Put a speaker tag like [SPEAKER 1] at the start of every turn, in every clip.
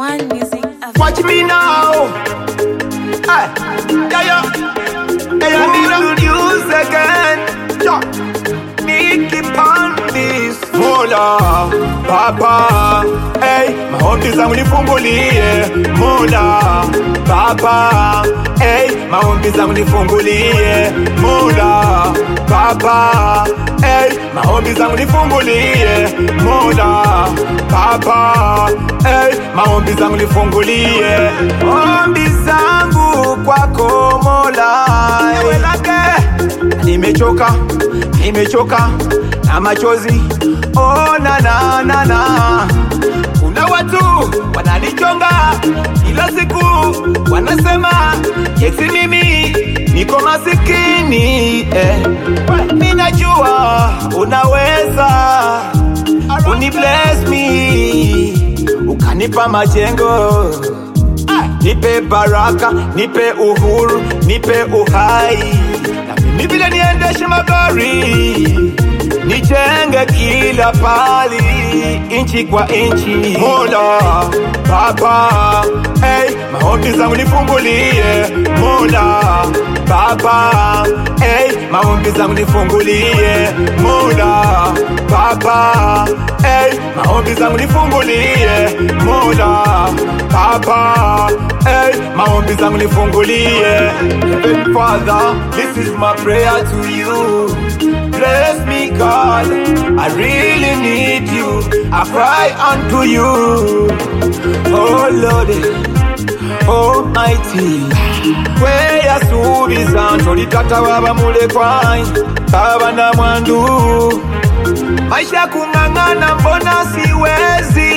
[SPEAKER 1] One Music Africa.
[SPEAKER 2] Watch me now. Hey, yeah, yeah. Hey, I need a news again. Yeah. Nicky Pandis. Mola, Papa. Hey, maombi zangu nifungulie. Mola, Papa. Hey, maombi zangu nifungulie. Mola, Papa. Hey, maombi zangu nifungulie. Mola, Papa. Hey, maombi zangu nifungulie. Ombi zangu kwako Mola. Ewe lake nimechoka nimechoka na machozi oh, na, na, na, na. kuna watu wananichonga kila siku wanasema yesi mimi niko masikini eh. minajua unaweza uni bless me ukanipa majengo nipe baraka, nipe uhuru, nipe uhai, na mimi vile niendeshe magari, nijenge kila pali, inchi kwa inchi. Mola Baba, hey, maombi zangu nifungulie. Mola Baba, hey, maombi zangu nifungulie. Mola Baba, hey, maombi zangu nifungulie. Mola Baba, hey, maombi zangu nifungulie. Heavenly Father, this is my prayer to you. Bless me, God. I really need you. I cry unto you. Oh Lord, Almighty. kweyasuubiza ntolitata waba mulekwa baba na mwandu maisha kung'ang'ana mbona siwezi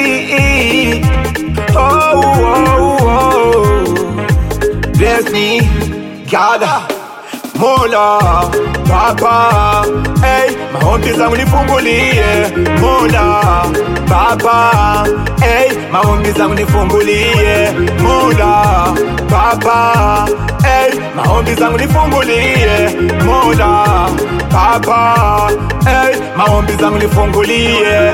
[SPEAKER 2] oh, oh, oh. Bless me, God, Mola, Baba, hey, maombi zangu nifungulie, Mola, Baba, hey, maombi zangu nifungulie, Mola, Baba, hey, maombi zangu nifungulie, Mola, Baba, hey, maombi zangu nifungulie.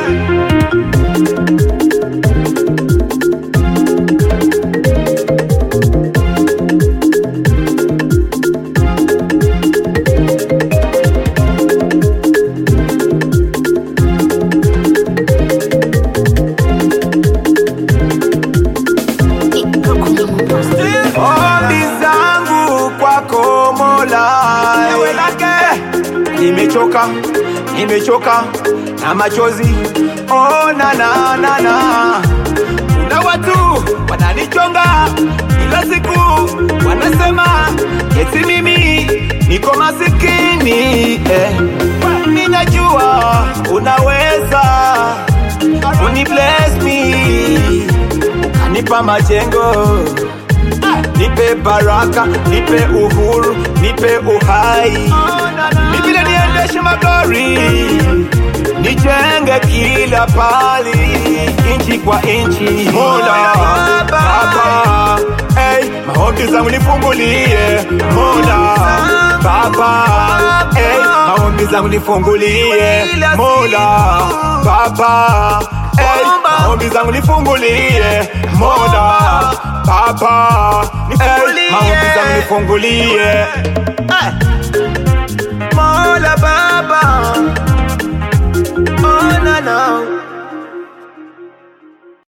[SPEAKER 2] Ombi zangu kwako Mola, ewe lake nimechoka, nimechoka na machozi oh, na, na, na, na. Kuna watu wananichonga kila siku, wanasema eti mimi niko masikini eh. Ninajua unaweza uni bless me ukanipa majengo nipe baraka, nipe uhuru, nipe uhai, nipile niendeshe magari, nijenge kila pali, inchi kwa inchi. Mola Baba, hey, maombi zangu nifungulie. Mola Baba, hey, maombi zangu nifungulie. Mola Baba, hey, maombi zangu nifungulie. Mola Baba, hey, maombi zangu nifungulie. Hey. Mola Baba, oh na na.